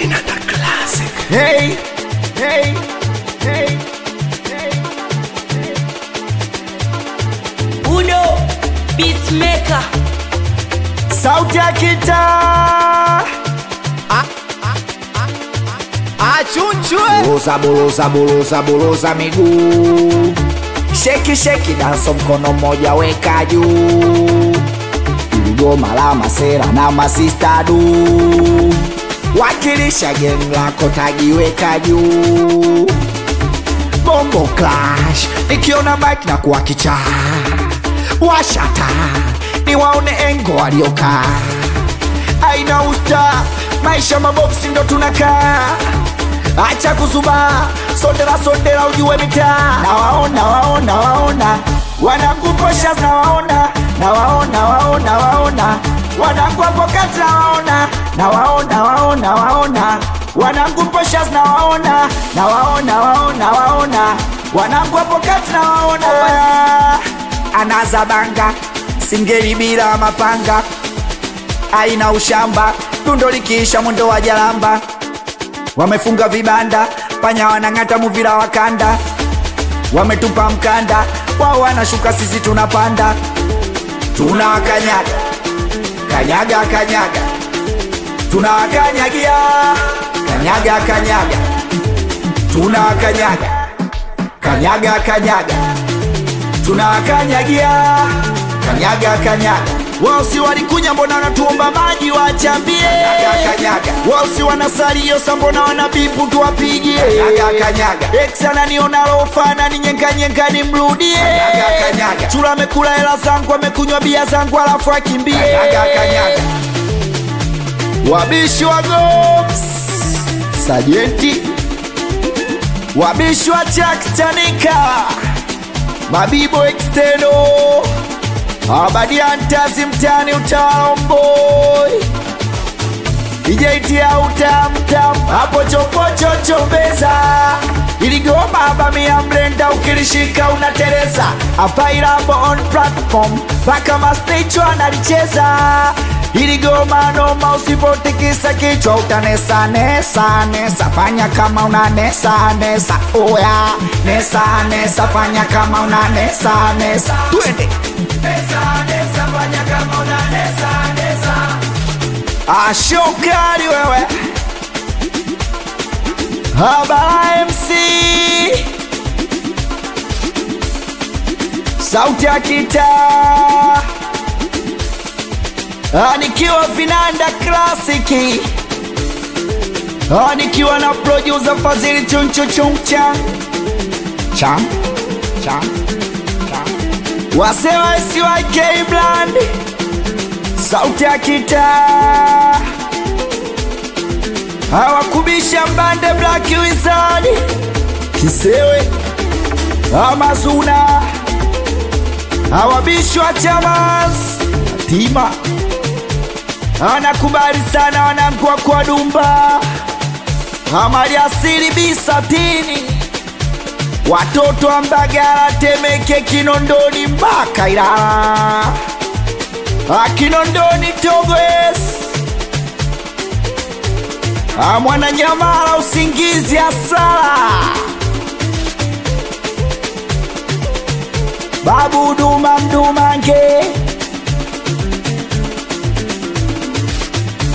Vinanda Classic. Hey, hey, hey, hey. Udo Beatmaker Sauti ya kitaa Achunchwe. Buruza, buruza, buruza, buruza miguu Sheki, sheki, danso mkono mmoja weka juu Iligoma la masera na masista du Wakilisha geng lako tagiweka juu Bongo Clash Nikiona mic na kuwa kichaa Washata Niwaone engo waliokaa aina usta maisha mabofsi ndo tunakaa acha kuzuba sondera sondera ujue mitaa nawaona waona waona wanakuposha nawaona nawaona waona waona wanakuapokati nawaona nawaona waona waona wanakuposha nawaona nawaona waona waona wanakuapokati nawaona anazabanga singeli bila mapanga aina ushamba dundo likiisha mwendo wa jalamba wamefunga vibanda panya wanang'ata muvira wa kanda wametupa mkanda wao wanashuka sisi tunapanda tunawakanyaga kanyaga kanyaga tunawakanyagia kanyaga kanyaga tunawakanyaga kanyaga kanyaga tunawakanyagia kanyaga kanyaga wao si walikunya mbona wanatuomba maji wachambie wao si wanasalio sa mbona wanabipu tuwapigie eksana niona lofana ni nyenkanyenka nimrudie chula amekula hela zangu amekunywa bia zangu alafu akimbie wabishi wa gops sajenti wabishi wa chakstanika mabibo exteno abadiantazi mtani utaomboi ijaitia utamtam hapo chopochochombeza iligoma abamia mlenda ukilishika unatereza afairambo on platform mpaka masticho analicheza iligoma noma usipotikisa kichwa utanesa nesa nesa fanya kama una nesa nesa oya nesa nesa fanya kama una nesa nesa twende ashokali wewe habara mc sauti ya kitaa Ah, nikiwa vinanda klasiki Ah, nikiwa na producer fadhili chunchuchuncha cham cham cham wasema siwak bland sauti ya kitaa hawakubisha mbande black wizard kisewe amazuna hawabishwa chamas tima anakubali sana wanangua kwa dumba amali asili bisatini watoto wa mbagala temeke kinondoni mpaka ilala akinondoni togwes amwananyamala usingizi asala babu duma mdumange